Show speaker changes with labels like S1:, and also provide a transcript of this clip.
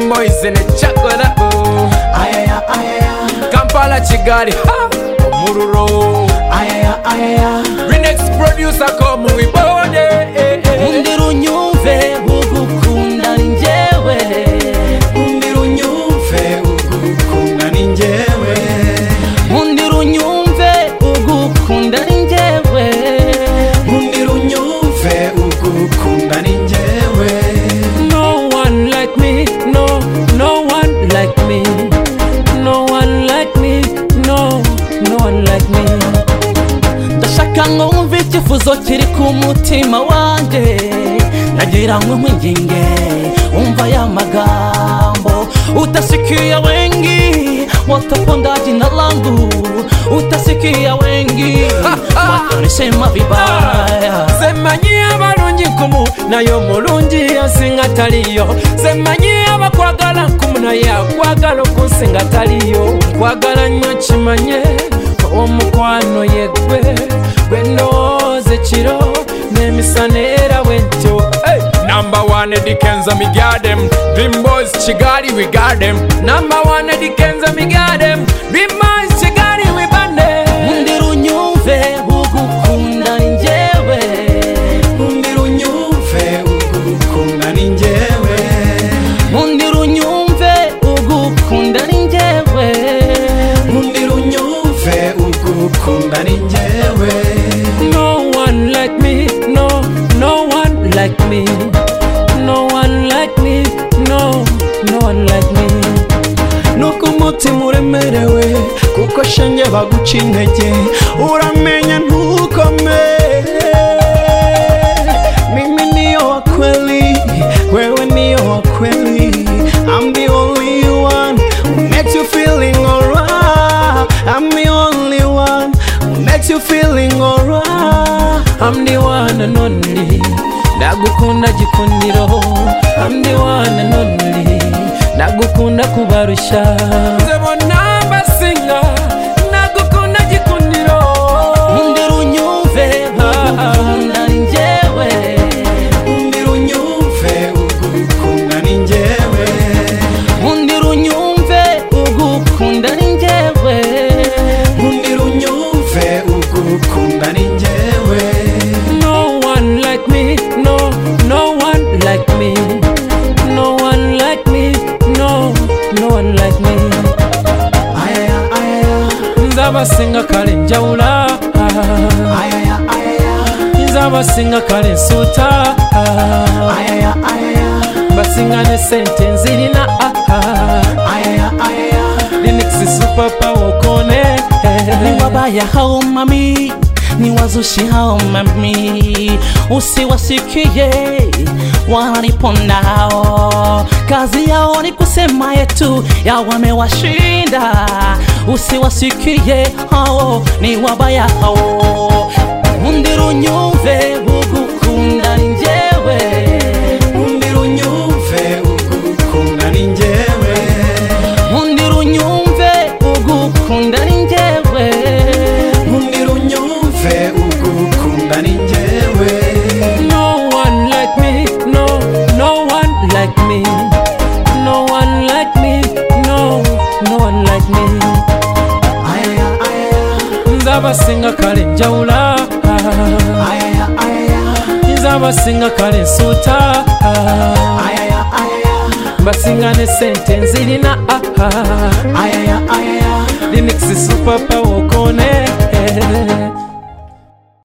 S1: moise nechakora
S2: ayaya ayaya
S1: kampala kigali ha, omuluro
S2: ayaya ayaya
S1: renex producer komuwibone
S2: undirunyumve ugukunda ni njyewe undirunyumve ugukunda ni njyewe undirunyumve ugukunda ni njyewe undirunyumve ugukunda ni njyewe
S3: No one like me, no, no one like me. No one like me, no, no one like me.
S2: ndashaka ngo wumve icyifuzo kiri ku mutima wanjye nagira ngo nkwinginge wumva ya magambo utasikia wengi watapondaji na langu utasikia wengi watanisema vibaya
S3: semanyi abalungi nkumu naye omulungi ansinga taliyo semanyi abakwagala nkumu naye akwagala okunsinga taliyo nkwagala nnyo kimanye omukwano yegwe gwe ndowooza ekiro n'emisana era bwentyo
S1: Hey, number one Eddie Kenza me got them. Dream boys Chigali we got them. Number one Eddie Kenza me got them. Dream boys Chigali we band them.
S2: undirunyumve ugukunda ni njyewe undirunyumve ugukunda ni njyewe undirunyumve ugukunda ni njyewe undirunyumve ugukunda ni njyewe
S3: No one like me, no, no one like me. No one like me, no, no one like me.
S2: nuko umutima uremerewe kuko shenge baguca intege uramenya ntukome mimi niyo wa kweli wewe niyo wa kweli I'm the only one who makes you feeling alright I'm the only one who makes you feeling alright
S3: I'm the one and only. Ndagukunda gikundiro. I'm the one and only. Ndagukunda kubarusha. Nze bonna mbasinga. Ndagukunda gikundiro.
S2: undirunyumve ugukunda ni njyewe undirunyumve ugukunda ni njyewe undirunyumve ugukunda ni njyewe undirunyumve ugukunda ni njyewe
S3: No one like me, no, no one like me. No one like me, no, no one like me.
S2: ayaya ayaya
S3: Nzabasinga kale njawula,
S2: ayaya ayaya
S3: nzabasinga kale nsuuta,
S2: ayaya ayaya
S3: basinga ne sente nzirina,
S2: ayaya ayaya
S3: Linux super power kone.
S2: ni wabaya hao mami ni wazushi hao mami usiwasikie wananipondao kazi yao ni kusema yetu ya wamewashinda usiwasikie hao ni wabaya hao undirunyumve ugukunda ni njewe undirunyumve ugukunda ni njewe undirunyumve ugukunda ni njyewe undirunyumve ugukunda ni njyewe
S3: No one like me, no, no one like me. No one like me, no, no one like me.
S2: ayaya ayaya
S3: Nzabasinga kale njawula,
S2: ayaya ayaya
S3: nzabasinga kale nsuuta,
S2: ayaya ayaya
S3: basinga ne sente nzirina,
S2: ayaya ayaya
S3: Linux super power kone.